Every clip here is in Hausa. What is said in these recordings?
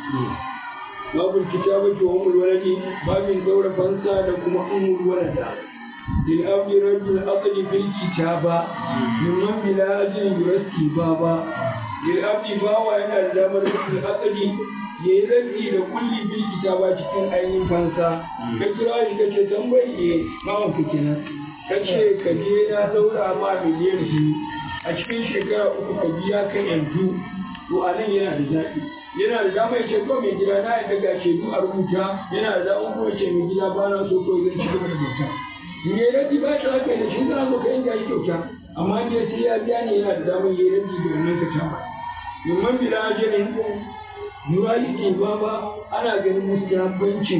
babul kitabati wa umul waladi babin daura fansa da kuma umul walada lil abdi rajul aqli bil kitaba mimman bila ajin yurasti baba lil abdi bawa yana da damar rajul aqli ya yi rabbi da kulli bil kitaba cikin ainihin fansa ka kira shi kace tambaye mawan ka kenan kace ka je na daura ma miliyan biyu a cikin shekara uku ka biya kan yanzu to a nan yana da zaɓi yana da dama ya ce ko mai gida na yadda ga shaidu a rubuta yana da dama kuma ce mai gida ba na so ko zan ci gaba da bauta in yi rabi ba shi haka da shi zan so ka yanka shi kyauta amma in sai ya biya ne yana da damar yi rabi da wannan ka tamba yamman bila ajalin murali ke ba ba ana ganin mustahabbancin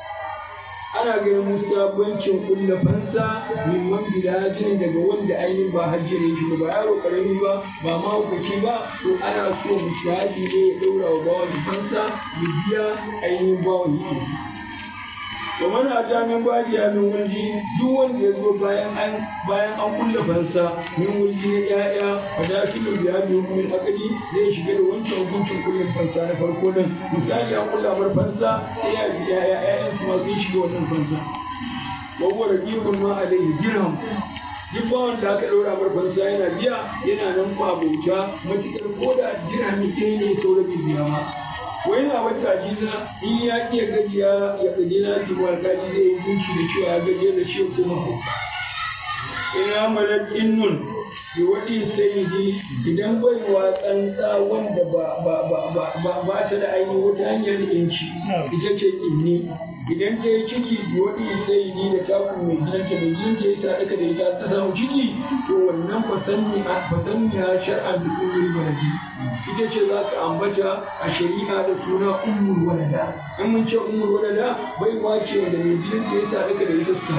ana ganin mustahabbancin kulla fansa mimman bilajin daga wanda ainihin ba hajjire shi ba yaro karami ba ba mahaukaci ba to ana so mustahabi ne ya daura wa bawan fansa ya biya ainihin bawan yi wa mana ta min baji ya min wulji duk wanda ya zo bayan an bayan an kulla fansa min wulji na ya'ya wa da shi da biya min min akadi zai shiga da wancan hukuncin kullin fansa na farko nan misali an kulla mar fansa sai ya biya ya'yan su ma sun shiga wannan fansa wa huwa raqibun ma alayhi dirham duk bawan da aka ɗaura mar fansa yana biya yana nan ba bauta matukar ko da dirhami ɗaya ne sauran biya ma wai na wata jiza in ya iya gajiya ya gaji na ji alkali zai yi hukunci da cewa ya gajiya da shi kuma ina malar innun bi waɗi sayidi idan bai wa tsantsa wanda ba ta da ainihin wata hanyar inci ita ce inni idan ta yi ciki bi waɗi sayidi da taku mai gidanta mai gidanta ya sa daga da ita ta samu ciki to wannan fasanniya shar'an da umar baladi ita ce za ka ambata a shari'a da suna ummul walada in mun ce ummul walada bai wace wanda mai gidanta ya sa daga da ita su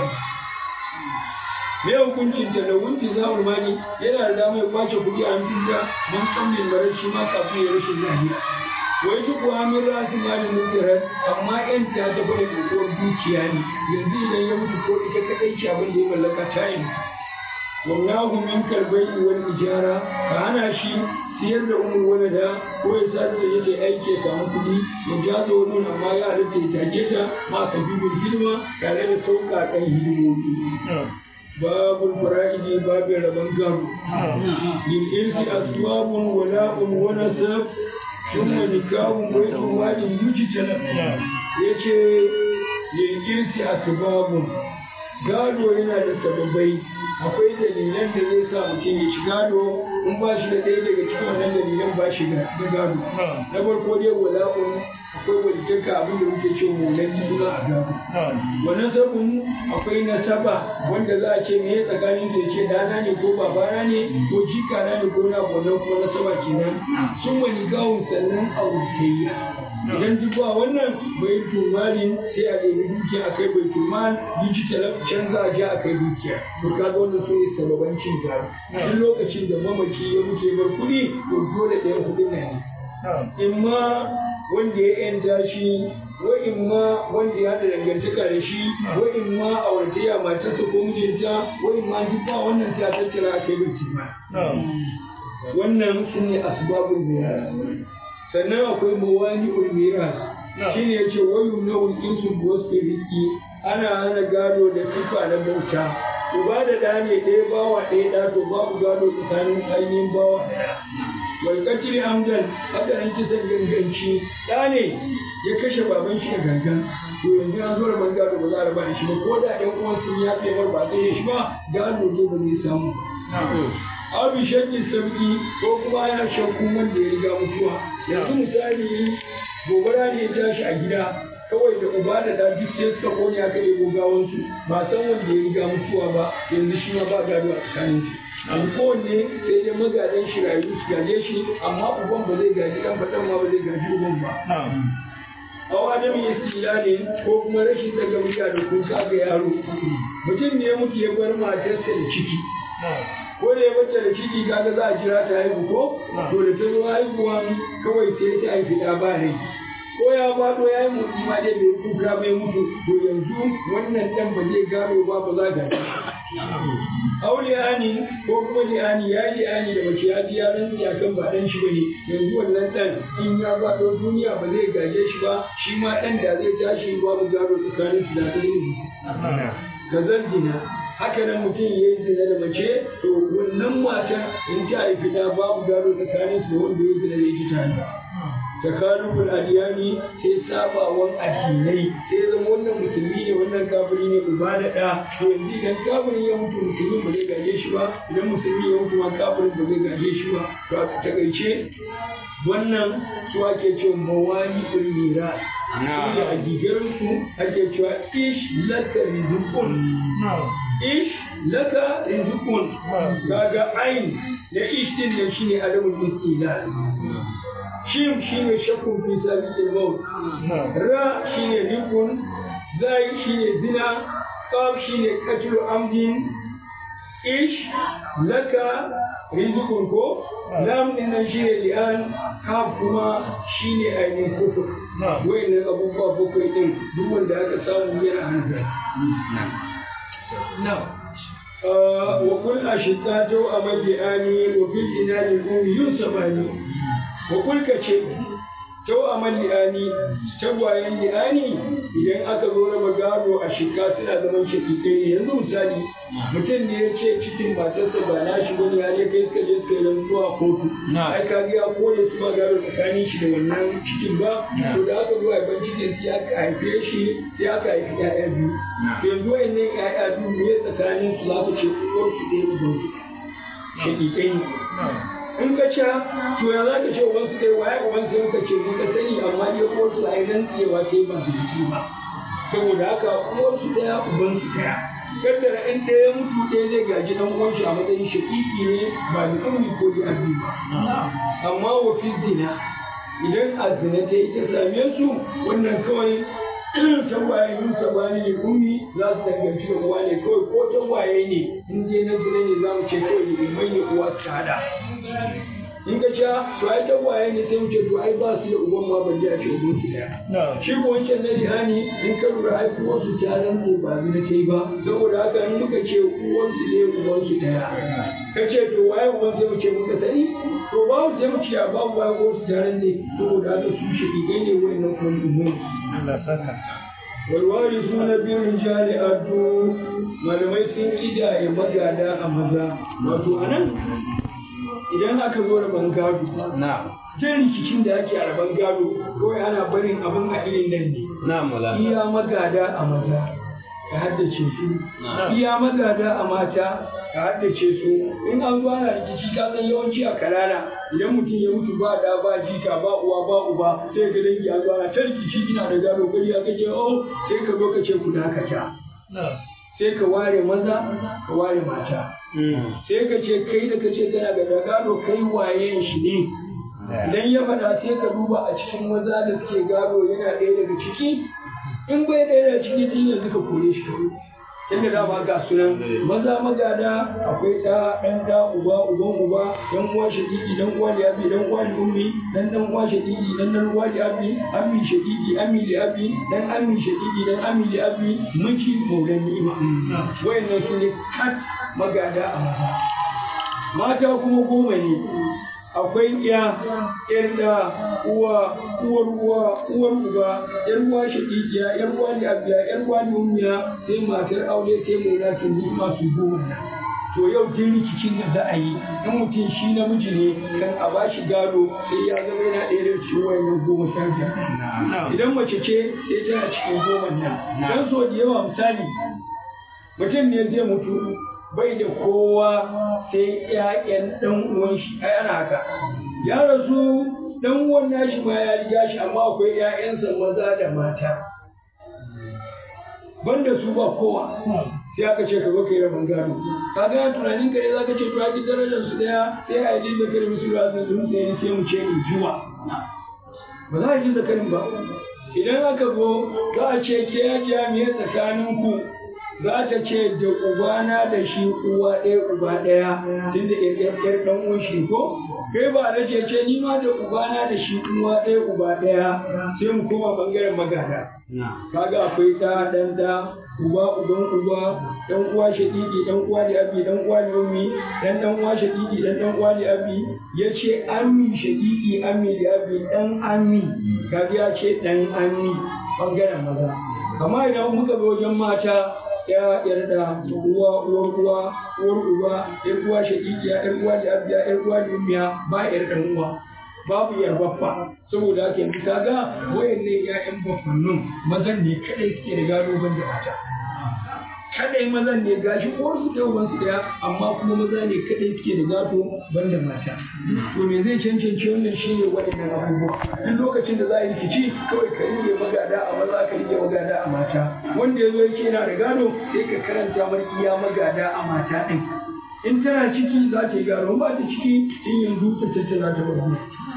me hukuncin ta da wunti zamul mani yana da damar kwace kuɗi a hannunta don tsammin marar shi ma kafin ya rashin lafiya wai duk wa min rasu mali mutirar amma yan ta ta bada kokowar dukiya ne yanzu idan ya mutu ko ita kadai ce abin da ya mallaka ta yi wallahu min kalbai wal ijara ka hana shi siyar da umar walada ko ya sa da yake aiki ya samu kuɗi ya jaza wani amma ya halitta ya take ta ma ka bibin hidima tare da sauƙaƙen hidimomi babul fara'idi babin rabon gado lil irsi asbabun wala'un wa nasab thumma nikahun baitun walin yujtalab yace lil irsi asbabun gado yana da sababai akwai dalilan da zai sa mutum ya ci gado in ba shi da ɗaya daga cikin wannan dalilan ba shi da gado na farko dai wala'un akwai walitaka abin da muke ce mulan suna a gado wannan sabon akwai nasaba wanda za a ce me ya tsakanin da ce dana ne ko babana ne ko jikana ne ko na wannan ko nasaba kenan sun wani gawun sannan auratayya idan duk ba wannan bai tumalin sai a ɗebi dukiya a kai bai tumal digital can za a je a kai dukiya to kaga wannan su ne sababancin gado duk lokacin da mamaci ya mutu ya bar kuɗi to dole ɗayan kuɗin na ne in ma wanda ya yanta shi wa in ma wanda ya haɗa dangantaka da shi wa in ma auratayya matarsa ko mijinta wa in ma duk ba wannan sai a tattara a kai bai tumal wannan su ne asbabul miras sannan akwai mawani ulmiras shi ne ya ce wayu na ulkinsu wasu riki ana hana gado da sifa na bauta uba da ɗa ne ɗaya bawa ɗaya ɗa to babu gado tsakanin ainihin bawa ɗaya walƙacin amdan haka nan kisan ganganci ɗa ne ya kashe baban shi da gangan to yanzu an zo da ban gado ba za a raba da shi ba ko da ɗan uwan sun ya fi ba sai shi ba gado ne ba zai samu abu shakkin sauki ko kuma yana shakku wanda ya riga mutuwa yanzu misali gobara ne ya tashi a gida kawai da uba da da duk sai suka kone aka ɗebo gawansu ba san wanda ya riga mutuwa ba yanzu shi ma ba gado a tsakanin su abu kowanne sai dai magadan shi rayu su gaje shi amma uban ba zai gaji ɗan faɗan ma ba zai gaji uban ba aw adam ne ko kuma rashin daga murya da kuka ga yaro mutum ne ya mutu ya bar matarsa da ciki ko da ya bata da ciki kaga za a jira ta haihu ko to da ta zo haihuwan kawai sai ta haifi ɗa ba rai ko ya faɗo ya yi motsi ma dai bai kuka bai mutu to yanzu wannan ɗan ba zai gado ba ba za ga auliyani ko kuma li'ani ya yi li'ani da mace ya ji ya rantsi a kan ba ɗan shi bane yanzu wannan ɗan in ya faɗo duniya ba zai gaje shi ba shi ma ɗan da zai tashi babu gado tsakanin su da ɗaya ka zina haka nan mutum ya yi zina da mace to wannan matar in ta haifi da babu gado tsakanin su da wanda ya zina da ita tare takalubul adiyani sai sabawan addinai sai zama wannan musulmi ne wannan kafiri ne uba da ɗa to yanzu idan kafirin ya mutu musulmi ba zai gaje shi ba idan musulmi ya mutu ma kafirin ba zai gaje shi ba to a takaice wannan su ake cewa mawani ulmira da a gigarsu ake cewa ish laka rizqun ish laka rizqun kaga ain da ish din nan shine alamul istilal shim shine shakkun fi sabiqil maut ra shine rikun zai shine zina qaf shine qatlu amdin ish laka rizqun ko lam din nan shine li'an kaf kuma shine ainihin kufur wayannan abubuwa bakwai din duk wanda aka samu yana hankali na'am وكل أشقاء أمد آني وفي الإنان الأم ينصباني وكل كشيء Tau amal li'ani, tagwayen li'ani idan aka zo raba gado a shika suna zaman shakikai ne yanzu misali mutum ne ya ce cikin matarsa ba na shi bane har ya kai suka je suka yi rantsuwa a kotu. Ai ka ga ya kore su ma gado tsakanin shi da wannan cikin ba, to da aka zo haifan cikin sai aka haife shi sai aka haifi 'ya'ya biyu. Yanzu wayannan 'ya'ya biyu ne tsakanin su za ka ce uwarsu ɗaya ubansu. Shakikai ne. in ka ca to ya za ka ce uban su kai waye uban su ka ce ka sani amma dai ko su ai rantsewa sai ba su ci ba saboda haka uwar su daya uban su daya kaddara in ɗaya ya mutu ɗaya zai gaji dan uwan shi a matsayin shaƙiƙi ne ba da ummi ko da abi ba amma wa fi zina idan a zina ta yi ta same su wannan kawai tagwaye yin sabani ne ummi za su danganci da uwa ne kawai ko tagwaye ne in dai na zina ne za mu ce kawai ne mai ne uwa su hada in ka ce to ai tagwaye ne sai mu ce to ai ba su da uban ma ban a ce uban su daya shi ko wancan na lihani in ka lura ai uwan su ta rantse ba zina ta yi ba saboda haka in muka ce uwan su ne uban su daya ka ce to waye uban sai mu ce muka sani to ba mu sai mu ce a babu waye uwan su ta rantse saboda haka su shi ne wannan kuma uban walwari suna bin rijali addu malamai sun kidaye magada a maza wato anan idan aka zo rabon gado jan rikicin da ake a rabon gado kawai ana barin abin a irin nan ne iya magada a maza ka haddace su iya magada a mata ka haddace su in an zo ana rikici ka san yawanci a karara idan mutum ya mutu ba da ba jika ba uwa ba uba sai ka dangi an zo ana ta rikici ina da gado gari aka ce oh sai ka zo ka ce ku dakata sai ka ware maza ka ware mata sai ka ce kai da ka ce kana da gado kai wayen shi ne idan ya faɗa sai ka duba a cikin maza da suke gado yana ɗaya daga ciki in bai ɗaya daga ciki din yanzu ka kore shi kawai inda dama ga sunan maza magada akwai ɗa ɗan ɗa uba uban uba ɗan uwa shaƙiƙi ɗan uwa da abi ɗan uwa da ummi ɗan ɗan uwa shaƙiƙi ɗan ɗan uwa da abi ammi shaƙiƙi ammi da abi ɗan ammi shaƙiƙi ɗan ammi da abi miji maulan ni'ima wayannan su ne kat magada a maza mata kuma goma ne akwai ya yar da uwa uwar uwa uwar uba yar uwa shaqiqiya yar uwa da abiya yar uwa da ummiya sai matar aure sai mola su ni masu goma nan to yau din rikicin da za a yi in mutum shi namiji ne kan a ba shi gado sai ya zama yana ɗaya da cikin wayannan goma sha biyar idan mace ce sai tana cikin goma nan dan so da yawa misali mutum ne zai mutu bai da kowa sai ƴaƴan ɗan uwan shi ai ana haka ya rasu ɗan uwan nashi ma ya riga shi amma akwai ƴaƴansa maza da mata banda su ba kowa sai aka ce ka zo ka yi rabon gado ka ga tunanin ka ne zaka ce to aki darajar su daya sai a yi zakarin musu rasu sun sai sai mu ce in juwa ba za a yi zakarin ba idan aka zo za a ce ke ya jami'a tsakaninku za ta ce da ubana da shi uwa ɗaya uba ɗaya tun da ƴar ɗan uwan shi ko kai ba da ce ce ni ma da ubana da shi uwa ɗaya uba ɗaya sai mu koma bangaren magada kaga akwai ɗa ɗan ɗa uba uban uba ɗan uwa shaƙiƙi ɗan uwa da abi ɗan uwa da ummi ɗan ɗan uwa shaƙiƙi ɗan ɗan uwa da abi ya ce ammi shaƙiƙi ammi da abi ɗan ammi kaga ya ce ɗan ammi bangaren maza amma idan muka zo wajen mata ya yarda uwa uwar uwa uwar uba yar uwa shaƙiƙiya yar uwa da abiya yar uwa da ummiya ba yar ɗan uwa babu yar baffa saboda haka yanzu kaga wayanne ƴaƴan baffannin mazan ne kadai suke da gado ban da mata kadai mazan ne gashi ko su da uban su daya amma kuma maza ne kadai suke da gado ban da mata to me zai cancanci wannan shine waɗannan abubuwa duk lokacin da za a yi rikici kawai ka rige magada a maza ka rige magada a mata wanda ya zo ya ce yana da gado sai ka karanta mar iya magada a mata ɗin in tana ciki za ta yi gado ba ta ciki in yanzu ta tattara ta farko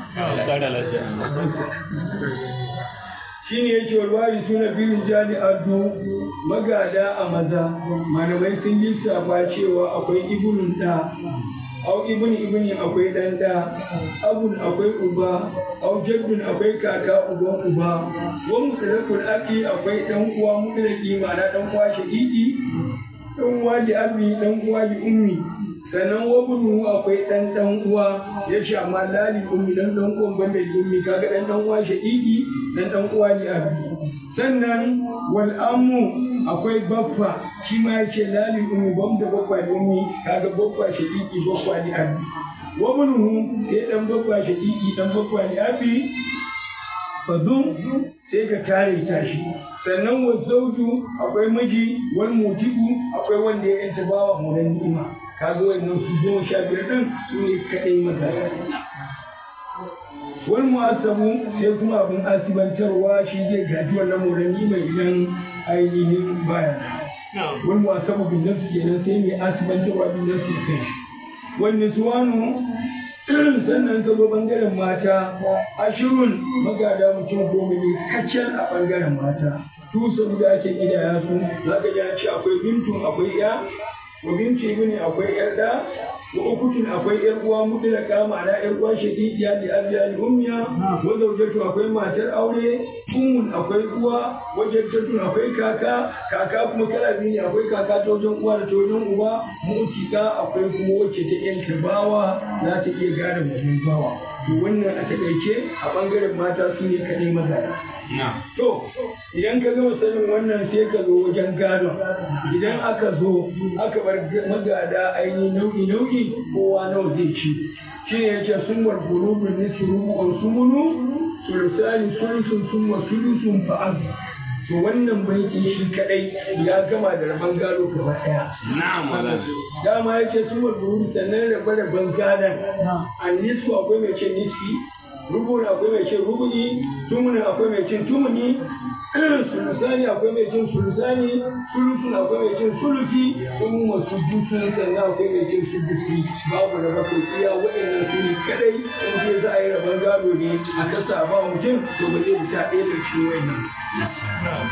shi ne yake walwari suna birin jali addu magada a maza malamai sun lissafa cewa akwai ibulun da au ibni ibni akwai dan da abun akwai uba au jaddun akwai kaka uban uba wa mutlaqul aki akwai dan uwa mutlaqi ma'ana dan uwa shaqiqi dan uwa da abi dan uwa da ummi sannan wabunu akwai ɗan ɗan uwa ya ce amma lali ummi dan ɗan uwan banda ummi kaga ɗan ɗan uwa shaƙiƙi ɗan ɗan uwa ne abi sannan wal ammu akwai baffa shi ma ya ce lali ummi banda baffa da ummi kaga baffa shaƙiƙi baffa ne abi wabunu sai ɗan baffa shaƙiƙi ɗan baffa ne abi fadun sai ka kare tashi sannan wa zauju akwai miji wal mutiku akwai wanda ya yanta bawa munan ni'ima kaga wannan su goma sha biyar ɗin su ne kaɗai magana wani mu'asabu sai kuma abin asibantarwa shi zai gaji wannan muranni mai idan ainihin baya wani mu'asabu bin nafsu kenan sai mai asibantarwa bin nafsu kai shi wani suwanu sannan ka zo bangaren mata ashirun magada mutum goma ne kacal a bangaren mata tusa da ake gidaya su za ka ji ce akwai bintun akwai ya wa binci ibni akwai yar da wa ukutun akwai yar uwa mutlaka ma'ana yar uwa shaqiqiya da abiya da ummiya wa zawjatu akwai matar aure ummun akwai uwa wa jaddatu akwai kaka kaka kuma kala biyu ne akwai kaka ta wajen uwa da ta wajen uba mutika akwai kuma wacce ta yanka bawa za ta iya gane wajen bawa to wannan a takaice a bangaren mata su ne kadai maza To, idan ka gama sanin wannan sai ka zo wajen gadon. Idan aka zo, aka bar magada ainihin nau'i nau'i kowa nawa zai ci. Shi ne yace sun war gurubun nisu rubu'un sumunu, sulusani sulusun sun wa sulusun fa'az. To wannan baiti shi kadai ya gama da rabon gado gaba daya. Na'am Dama yace sun war gurubun sannan rabe rabon gadon. A nisfu akwai mai ce nisfi, rubun akwai mai cin rubuni tumuni akwai mai cin tumuni sulusani akwai mai cin sulusani sulusun akwai mai cin sulusi sun masu dusun sannan akwai mai cin sudusi babu da bakwai iya waɗannan su ne kadai in je za a yi rabon gado ne a kasa ba mutum to ba zai fita ɗaya da cikin wannan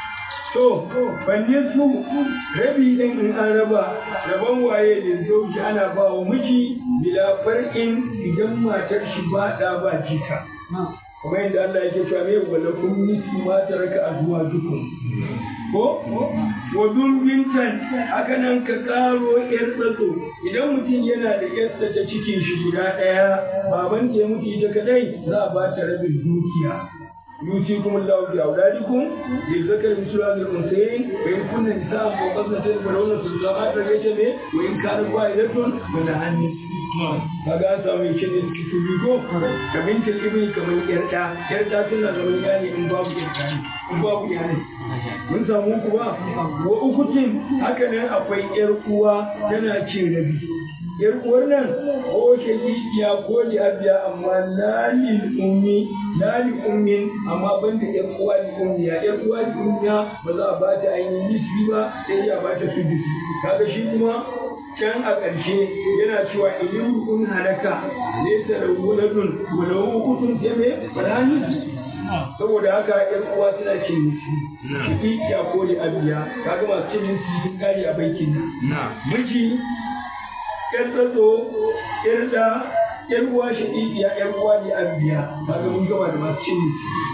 To, balle su rabi ɗin in an raba, rabon waye da zauji ana ba wa miji bila far'in idan matar shi ba ɗa ba jika. Kuma yadda Allah yake cewa me wala kun nisi ma taraka azwa dukun. Ko? Wa bintan haka nan ka karo yar tsatso idan mutum yana da yarsa ta cikin shi guda ɗaya baban ta ya mutu ita kadai za a ba ta rabin dukiya. يوصيكم الله في أولادكم للذكر مثل هذه الأنثيين وإن كن نساء فوق اثنتين فلهن ثلث ما ترك وإن كانت واحدة فلها النصف kaga an samu yake ne suke su bigo ka binta ibn kamar yarda yarda tana zaman yani in babu yarda ne in babu yani mun samu ku ba wa ukutin haka nan akwai yar uwa tana cin rabi yar uwar nan ko shagiya ko li abiya amma lalil ummi lali ummin amma banda yar uwa li ummiya yar uwa li ummiya ba za a ba ta ainihin nisbi ba sai ya ba ta sudusi kaga shi kuma can a ƙarshe yana cewa ilin kun halaka laysa lahu waladun wa lahu ukhtun jami falani saboda haka yan uwa suna cin nisi shagiya ko li abiya kaga masu cin nisi sun kare a baikin nan miji ‘yar tsatso, ‘yar da, yar uwa shaqiqiya yar uwa ne abiya kaga mun gama da masu cin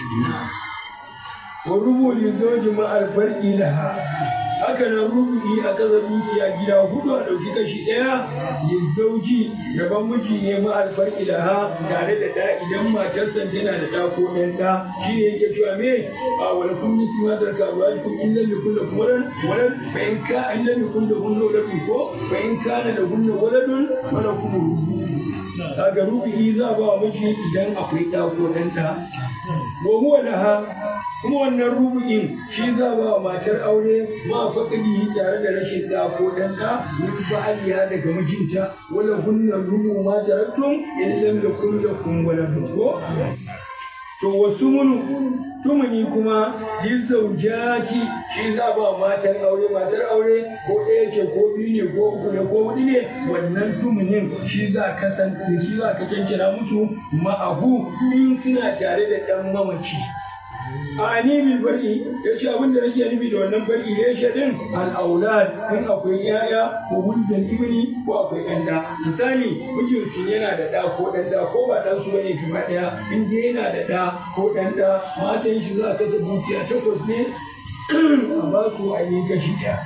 wa rubu li zawji ma al farqi laha haka nan rubu'i a kasa dukiya gida hudu a ɗauki kashi ɗaya li zawji gaban miji ne ma al farqi laha tare da da idan matar san tana da da ko ɗan da shi ne yake cewa me a wala kun yi sima da ka ba ku illa li kullu walan walan fa in ka illa li kullu hunna waladun ko fa in kana da hunna waladun wala kuma rubu kaga rubu'i za ba wa miji idan akwai da ko ɗan da wa huwa laha kuma wannan rubu'in shi za ba wa matar aure ma faƙadi tare da rashin ɗa ko ɗan ɗa min ba'aliya daga mijinta wala hunna rubu ma taraktum in lam yakun lakum waladun ko to wasu munu tumuni kuma yin zaujaki shi za ba matar aure matar aure ko ɗaya ce ko biyu ne ko uku ne ko huɗu ne wannan tumunin shi za ka san shi za ka cancana musu ma'ahu in suna tare da ɗan mamaci a ni bil bari ya ce abin da nake nufi da wannan bari ne shi din al-aulad in akwai yaya ko huldan ibni ko akwai ɗan da misali mijin su yana da ɗa ko ɗan da ko ba ɗan su bane gaba ɗaya in dai yana da ɗa ko ɗan da matan shi za ka ta dukiya takwas ne a ba su ainihin kashi ɗaya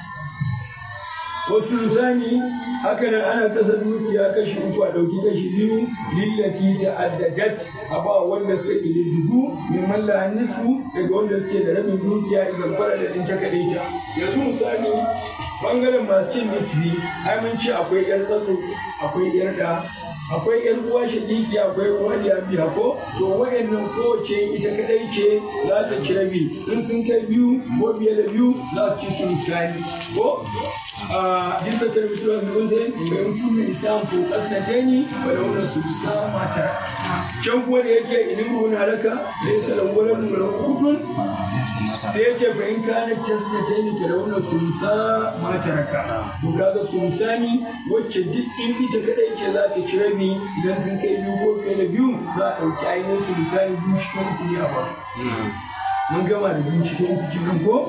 wasu misali haka nan ana kasa dukiya kashi uku a ɗauki kashi biyu lillati ta'addadat a ba wanda suka ƙididdigu min malla nisfu daga wanda suke da rabin dukiya idan fara da ɗin ta kaɗai ta yanzu misali bangaren masu cin nisfi ai mun ce akwai ƴan tsatso akwai ƴar da akwai ƴan uwa shaƙiƙi akwai uwa da biya ko to wa'annan kowace ita kaɗai ce za ta ci rabi in sun kai biyu ko biye da biyu za su ci su misali ko جلد التلفزيون المنزل ويمكن الإنسان فوق اثنتين ولو نسبتا ما ترك can kuma da yake idan ruwan halaka zai sa lawwalar da hukun sai yake fa in kana tasna ta ne da wannan sumsa ma taraka to kaga sumsani wacce duk in ita kadai ce za ta ci rabi idan sun kai biyu ko fiye da biyu za a ɗauki ainihin sumsani biyu cikin uku ne a ba mun gama da biyu cikin uku cikin ko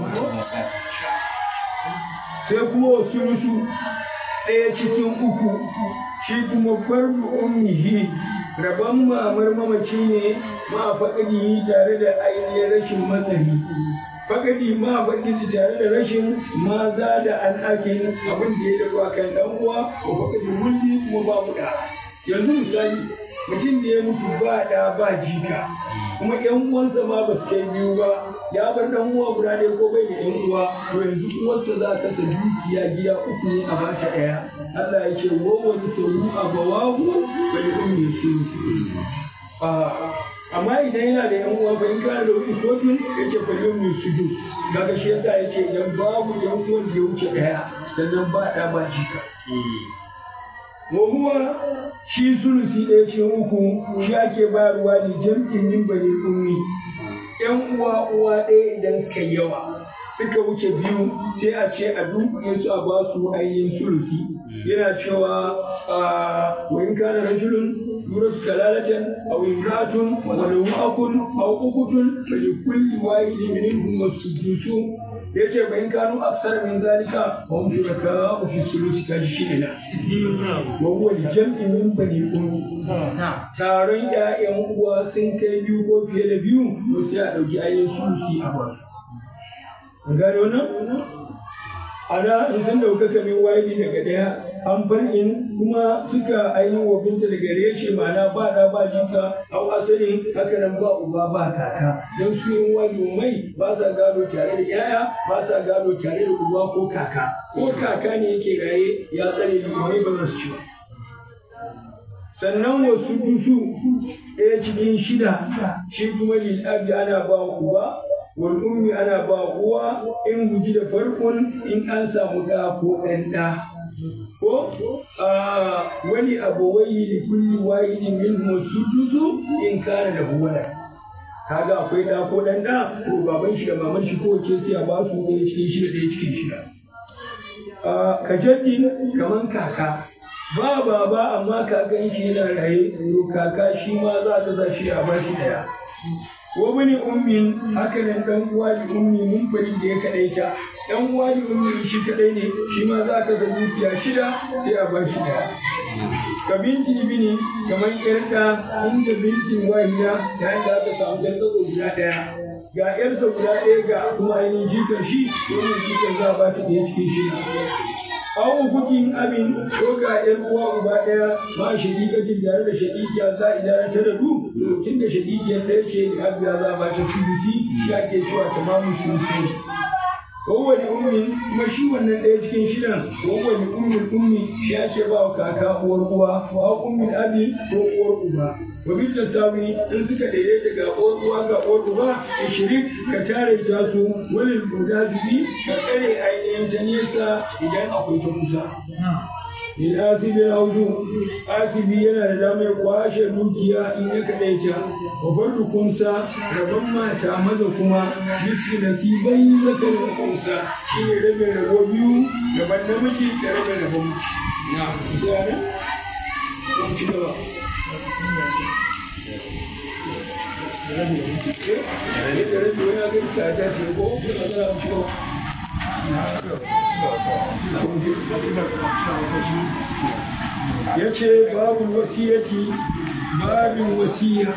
sai kuma wasu musu ɗaya cikin uku shi kuma fardu ummihi rabon mamar mamaci ne ma faɗaɗi tare da ainihin rashin matsari faɗaɗi ma faɗi tare da rashin maza da an ake abin da ya dafa kan ɗan uwa ko faɗaɗi mulki kuma ba mu da yanzu misali mutum da ya mutu ba ɗa ba jika kuma ƴan uwansa ma ba su kai biyu ba ya bar ɗan uwa guda ɗaya ko bai da ƴan uwa to yanzu uwarsa za ka sa dukiya gida uku ne a bata ɗaya Allah ya ce wa wani sauru a bawahu bai ummi su amma idan yana da ƴan uwa bai kana da wani kotun ya ce fa yau su dus kaga shi yasa ya ce idan babu ƴan uwan da ya wuce ɗaya sannan ba ɗa ba jika wa huwa shi sulusi ɗaya cikin uku shi ake bayarwa ne jam'in min bani ummi ƴan uwa uwa ɗaya idan suka yawa suka wuce biyu sai a ce a dunkule su a ba su ainihin sulusi yana cewa wa in kana rajulun yurasu kalalatan aw imra'atun wa lahu akun aw ukutun fa li kulli wahidin minhum as-sudusu yace bayan kanu aksar min zalika wa hum shuraka fi sulusi kaji shi ne na wa huwa jam'i min bani ummi taron ƴaƴan uwa sun kai biyu ko fiye da biyu to sai a ɗauki ainihin sulusi a ba su gane wannan ana in sun dauka kamin wayili daga ɗaya an bar in kuma suka ainihin wafinta daga reshe ma'ana ba da ba jika au asalin haka nan ba uba ba kaka don su yin wani mai ba sa gado tare da yaya ba sa gado tare da uba ko kaka ko kaka ne yake raye ya tsare limai ba za su ci sannan wasu dusu ɗaya cikin shida shi kuma lil'abdi ana ba uba wal ummi ana ba uwa in guji da farkon in an samu ɗa ko ɗan ɗa ko wani abawai da kulli wahidin min sudusu in kana da huwala kaga akwai ɗa ko ɗan ɗa ko baban shi da maman shi ko ke sai a ba su ɗaya cikin shida ɗaya cikin shida ka jaddi kaman kaka ba baba amma kakan shi yana raye to kaka shi ma za ta sa shi a bashi ɗaya wa bani ummin haka nan dan uwa da ummi mun fari da ya kadaita dan uwa da ummi shi kadai ne shi ma za ka ga dukiya shida sai a ba shi daya ka binti ibini kamar yarda inda bintin wahida yayin da aka samu ɗan tsatso guda ɗaya ga ƴarsa guda ɗaya ga kuma ainihin jikan shi wannan jikan za a ba ta ɗaya cikin shi an hukukin abin ko ga ƴan uwa uba ɗaya ma shaƙiƙatin tare da shaƙiƙiya za a idara ta da du tun da shaƙiƙiyar ɗaya ce da abiya za a ba ta sulusi shi ake cewa tamamin sulusi kowane ummi kuma shi wannan ɗaya cikin shidan kowane ummin ummi shi ake ba wa kaka uwar uwa wa ummin abi ko uwar uba wa bil tasawi in suka daidaita ga uwar uwa ga uwar uba ishirin ka tare ta su walil mudazibi ka tsare ainihin ta nesa idan akwai ta kusa in asibi hauju asibi yana da damar kwashe dukiya in ya kaɗaita wa fardu kumsa rabon mata maza kuma bisu nasibai zakarin kumsa shi ne rabe rabo biyu gaban namiji da rabe rabon mace na zane kun ci gaba da rabi wani agari ta ta ce ko kuma za a ci gaba ya ce babu wasiyati babin wasiya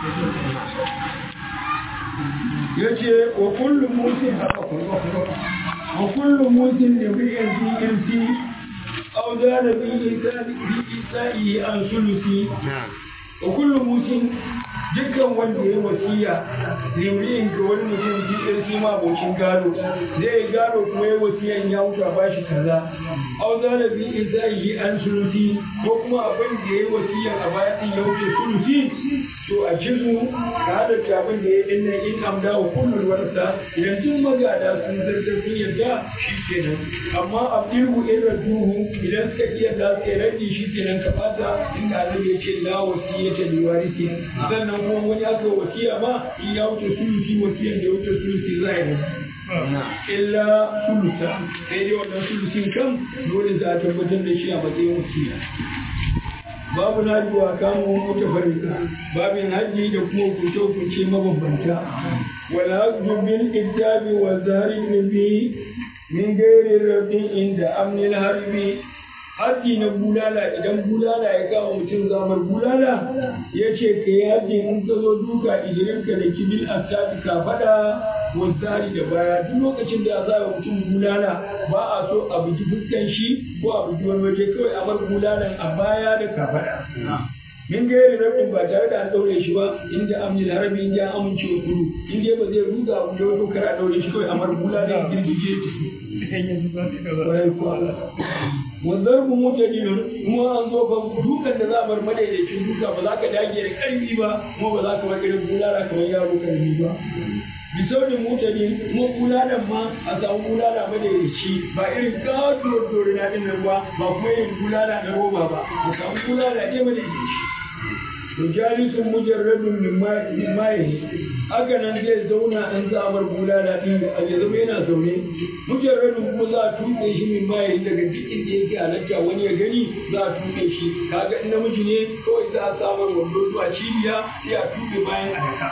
ya ce wa kullum musin wa kullum musin da biyan pmc au da da bi isa'i an sulusi wa kullum musin dukkan wanda ya wasiya limriyin ga wani mutum jikin shi ma abokin gado zai gado kuma ya wasiyan ya wuta ba shi kaza au zala bi izaihi an sulusi ko kuma abin da ya wasiyan a baya din ya wuce sulusi to a jizu ka hada abin da ya dinna in amda wa kullul warasa idan tun magada sun zartar sun yarda shi kenan amma abdihu in raduhu idan suka iya da su rage shi kenan ka fata inda annabi ya ce la wasiyata li warisi sannan kuma wani aka wasiya ma in ya wuce sulusi wasiyan da ya wuce sulusi za a yi illa sulusa sai dai wannan sulusin kan dole za a tabbatar da shi a matsayin wasiya babu na wa kamo mota farika babin hajji da kuma hukunce hukunce mabambanta wala bil ittabi wa zari nabi min gairi rabin inda amnil harbi haji na bulala idan bulala ya kama mutum zamar bulala ya ce ka yi haji in ka zo duka ijirinka da kibil asabi ka fada wasari da baya duk lokacin da za a mutum bulala ba a so a bugi fuskan shi ko a bugi wani waje kawai a bar bulalan a baya da ka fada min gairi rabin ba tare da an daure shi ba inda amni da harabi inda an amince wa kudu in dai ba zai ruga abu da wato kar a daure shi kawai a mar bulalan girgije wanzar mu mutadilun kuma an zo fa dukan da za a bar madaidaicin duka ba za ka dage da karfi ba kuma ba za ka bar irin bulala kamar yaro karfi ba bisaurin mutane kuma bulalan ma a samu bulala madaidaici ba irin katuwar dorina din nan ba ba kuma irin bulala na roba ba a samu bulala ne madaidaici Mujalisun mujarradun min maye haka nan zai zauna an zamar bulala din a ya zama yana zaune mujarradun kuma za a tuɓe shi min maye daga duk inda yake halatta wani ya gani za a tuɓe shi kaga in namiji ne kawai za a samar wando zuwa cibiya sai a tuɓe bayan a daka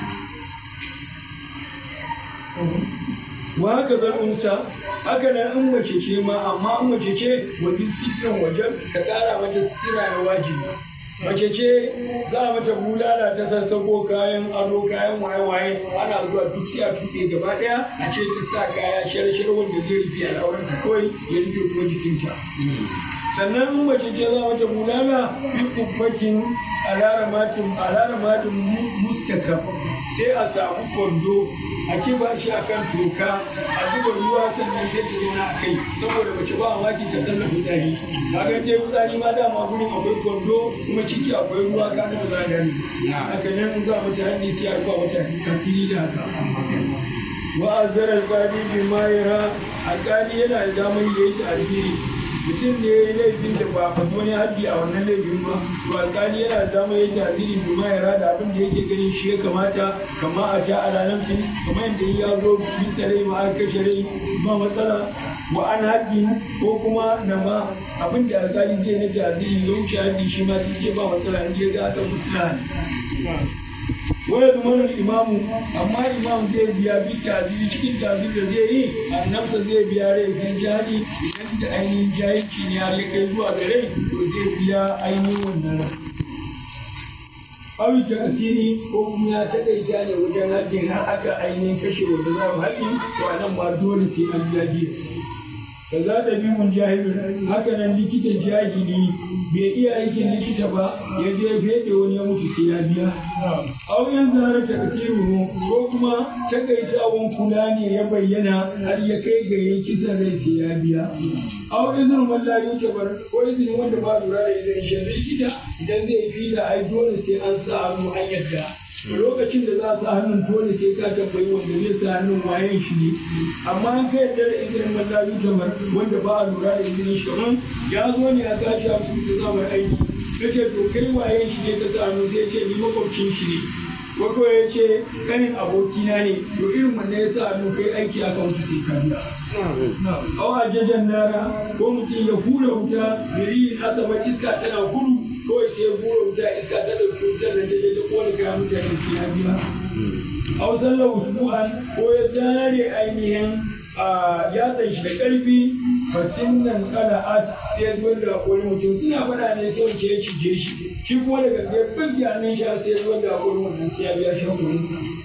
wa haka zan unsa haka nan in mace ce ma amma in mace ce wajen sitiran wajen ka ƙara mata sitira na wajibi mace ce za a mata bulala ta sassako kayan ado kayan waye-waye ana zuwa duk sai a tuɗe gaba ɗaya a ce ta sa kaya shar-shar wanda zai rufe al'auran ta kawai ya rufe kuma jikinta sannan in mace ce za a mata bulala fi kubbatin alaramatin alaramatin mustakaf sai a samu kwando a kiba shi a kan toka a zuba ruwa sannan sai ta zauna a kai saboda mace ba maki ta zanna fitsari kaga je fitsari ma dama gurin akwai kwando kuma ciki akwai ruwa ka ga za a gani haka nan in za a mata hannu sai a ruwa mata kafiri da haka wa azara alqadi bi mayra alqadi yana da damar yayi ta'ziri mutum ne ya yi laifin da ba a wani haddi a wannan laifin ba to alkali yana da damar yin tasiri bi ma yara da abin da yake ganin shi ya kamata kama a ta a ranar fin kamar yadda ya zo bisa rai ma aka kashe rai ba matsala wa an haddi ko kuma na ma abin da alkali zai na tasiri ya wuce haddi shi ma sai ce ba matsala in je ga aka musula waya zumanin imamu amma imam zai biya bi taziri cikin taziri da zai yi annabta zai biya rai kan jari idan da ainihin jahilci ne har ya kai zuwa ga rai to zai biya ainihin wannan rai awi ta asiri ko kuma ya taƙaita ne wajen haƙƙin har aka ainihin kashe wanda za mu haƙƙi to a nan ma dole sai an biya jiya ka za ta bi mun jahilun haka nan likita jahili bai iya aikin likita ba ya je fede wani ya mutu sai ya biya auren zara ta kasiru ko kuma takaitawan kula ne ya bayyana har ya kai ga yin kisan rai sai ya biya auren izinin wanda ya wuce bar ko izinin wanda ba lura da izinin shi likita idan zai fi da ai dole sai an sa hannu an yadda lokacin da za a sa hannun dole sai ka tambayi wanda zai sa hannun wayan shi ne amma an kai da izinin mallabi kamar wanda ba a lura da izinin shi kamar ya zo ne a tashi a cikin zamar aiki kace to kai wayan shi ne ka sa hannu sai ce ni makwabcin shi ne wako ya ce kanin abokina ne to irin wannan ya sa hannu kai aiki aka wuce sai ka biya au a jajen nara ko mutum ya hura wuta biri asaba iska tana gudu kawai sai ya hura wuta iska ta ɗauki wutar da ta je ta kone kayan mutane sai ya biya au sallar usbu'an ko ya zare ainihin ya san shi da ƙarfi fasin nan kala'at sai ya zuwa da wani mutum suna faɗa ne sai wace ya cije shi shi kuma daga sai bin hannun shi sai ya zuwa da wani mutum sai ya biya shi hakurin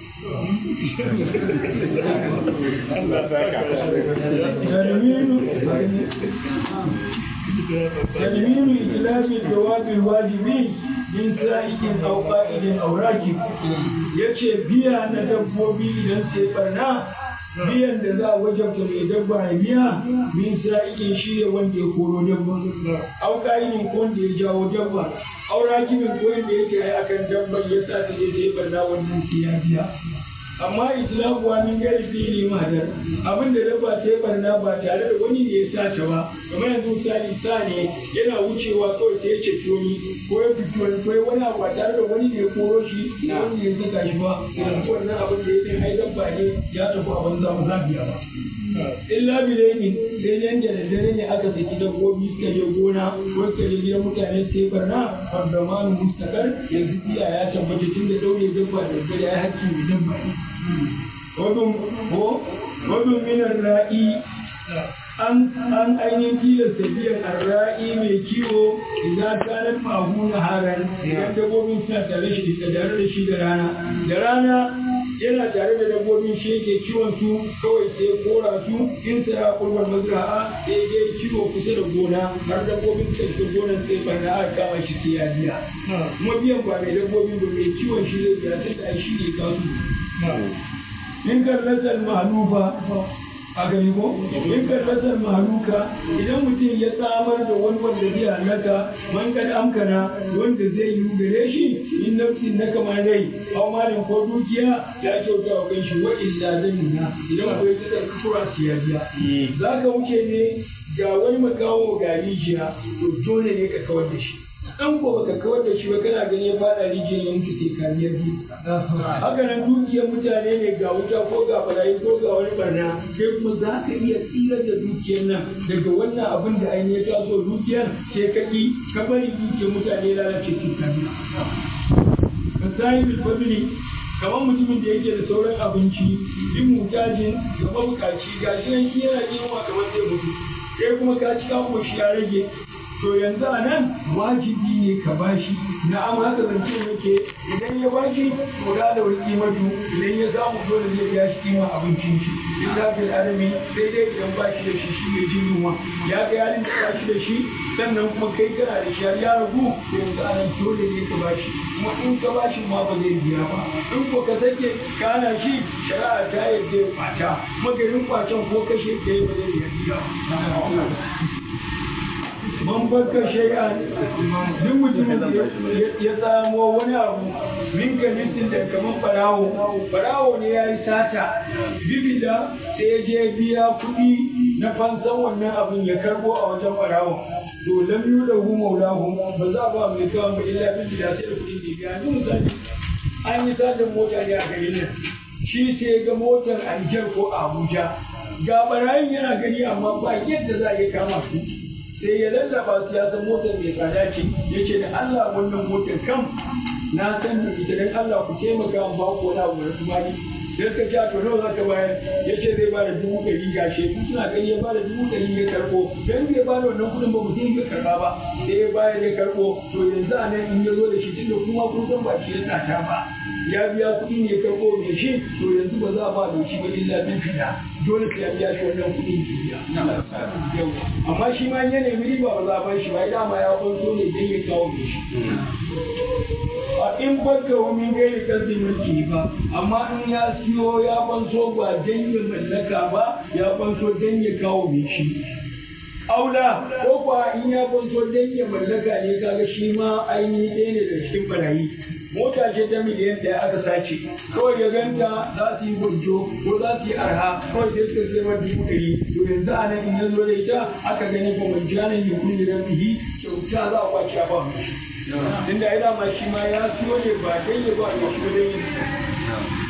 تنوين إتلاف الجواب الواجب من سائق أو قائد أو راكب yace biya na dabbobi idan sai barna biyan da za a wajabta mai dabba ya biya min sa'ikin shi ne wanda ya koro dabba au ka'idin ko wanda ya jawo dabba au rakibin ko wanda yake ai akan dabban ya sa ta je ta yi barna wannan sai ya biya amma islamu wa min gari fili madar abin da dabba ta yi barna ba tare da wani ne ya sa ta ba kamar yanzu misali sa ne yana wucewa kawai sai ya ceci wani ko ya fito wani ko wani abu ba tare da wani ne ya koro shi na wani ne ya saka shi ba yanzu wannan abin da ya yi ai dabba ne ya tafi a banza ba za biya ba illa bilaini sai dan da daddare ne aka saki dabbobi suka je gona ko suka je gidan mutane su yi barna fardamanu mustakar yanzu biya ya tabbata tun da daure dabba da daddare ai hakki mai dabba ne wadun ko wadun minar ra'i an an ainihin tilasta biyan arra'i mai kiwo idan kanar mahu na haran idan dabbobin suna tare shi da tare da shi da rana da rana yana tare da dabbobin shi yake kiwon su kawai sai kora su in sa ya kurban mazra'a sai je kiwo kusa da gona har dabbobin suka shiga gonan sai barna aka kama shi sai ya biya kuma biyan ba mai dabbobin ba mai kiwon shi zai biya tun da shi ne kasu in karnatar mahalufa a gani ko in karnatar mahaluka idan mutum ya samar da wani wanda zai halaka man kad amkana wanda zai yi gare shi in nafsin na kamar rai aw malin ko dukiya ya kyauta wa kanshi wa illa zanina idan ko ya tsaka kura siya biya zaka wuce ne ga wani makawo ga rijiya to dole ne ka kawar da shi dan ko baka kawar da shi ba kana gani ya fada rijiyar ya mutu sai ka biyar bi haka nan dukiyar mutane ne ga wuta ko ga barayi ko ga wani barna sai kuma za ka iya tsirar da dukiyar nan daga wannan abin da ainihin ya taso dukiyar sai ka ki ka bari dukiyar mutane lalace sai ka biya ka sahibul fadli kamar mutumin da yake da sauran abinci in mutajin ga mabukaci ga shi nan shi yana yunwa kamar zai mutu sai kuma ka ci kawo shi ya rage to yanzu a nan wajibi ne ka bashi na amma haka zance yake idan ya bashi to da da wani kimatu idan ya samu dole zai biya shi kima abincin shi in da fil adami sai dai idan ba shi da shi shi mai jin yunwa ya ga yarin da ba shi da shi sannan kuma kai kana da shi ya ragu to yanzu a nan dole ne ka bashi kuma in ka bashi ma ba zai biya ba in ko ka sake kana shi shari'a ta yadda ya kwata magarin kwacen ko kashe kai ba zai biya ba man baka shay'an duk mutumin da ya samo wani abu min kalisin da kaman barawo barawo ne ya yi sata bibida sai ya je biya kuɗi na fansan wannan abin ya karbo a wajen barawo to lam yudahu maulahu ba za ba mai kawo ba illa bibida sai da kuɗin da ya biya misali an yi satan mota ne a garin nan shi sai ga motar a Nijar ko a Abuja ga barayin yana gani amma ba yadda za a iya kama su sai ya lallaba su ya san motar mai tsada ce ya ce da Allah wannan motar kam na san da ita dan Allah ku taimaka in ba ku wani abu da kuma ni sai suka ce to nawa zaka bayar ya ce zai bada dubu ɗari ga sheku suna gani ya bada dubu ɗari ya karɓo dan bai bada wannan kuɗin ba mutum bai karɓa ba sai ya bayar ya karɓo to yanzu a nan in ya zo da shi tunda kuma kun san ba shi ya sata ba ya biya kuɗi ne ya karɓo mai shi to yanzu ba za a ba da shi ba illa bin fida dole sai ya biya shi wannan kuɗin jiya amma shi ma ya nemi riba ba za a bar shi ba dama ya kwanto ne dan ya kawo mai shi a in baka wani gairi kasi mulki ba amma in ya siyo ya kwanto ba dan ya mallaka ba ya kwanto dan ya kawo mai shi aula ko kuwa in ya kwanto dan ya mallaka ne kaga shi ma ainihi ɗaya ne da cikin barayi mota ce ta miliyan ɗaya aka sace kawai ya ganta za su yi gwajo ko za su yi arha kawai sai suka sai mata dubu ɗari to yanzu a nan in ya zo da ita aka gani ko mai janin ya kulli rabihi kyauta za a kwace a ba mu tunda ya dama shi ma ya siyo ne ba dan ya ba ya shi ba dan ya